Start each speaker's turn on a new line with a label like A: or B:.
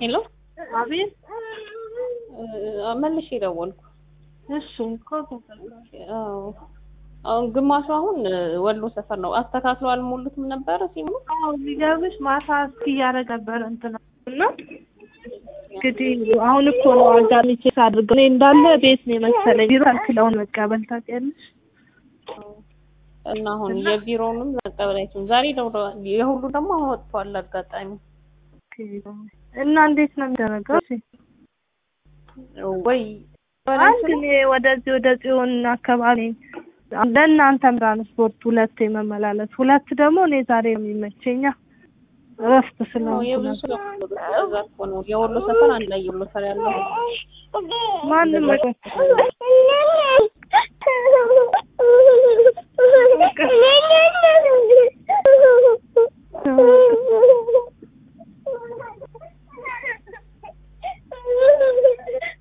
A: ሄሎ
B: አቤት
A: መልሼ ደወልኩ።
B: እሺ እኮ
A: አዎ አሁን ግማሹ አሁን ወሎ ሰፈር ነው። አስተካክለው አልሞሉትም ነበረ ሲሞሉ
B: አዎ የሚገርምሽ ማታ እስኪ እያደረገ ነበረ እንትና እና እንግዲህ አሁን እኮ ነው አጋጣሚ ቼክ አድርገው እኔ እንዳለ ቤት ነው የመሰለኝ ቢሮ አልክለውን መቀበል ታውቂያለሽ
A: እና አሁን የቢሮውንም መቀበል አይችልም። ዛሬ ደውሎ የሁሉ ደግሞ አሁን ወጥቷል አጋጣሚ
B: እና እንዴት ነው የሚደረገው? እሺ
A: ወይ
B: አንድ እኔ ወደዚህ ወደ ጽዮን አካባቢ ለእናንተም ትራንስፖርት ሁለት የመመላለስ ሁለት ደግሞ እኔ ዛሬ ነው የሚመቸኛ እረፍት ስለሆንኩ
A: የብዙ
B: ነበር።
A: ሰው እዛ እኮ ነው የወሎ ሰፈር አንድ ላይ የወሎ ሰፈር ያለው
B: ማንም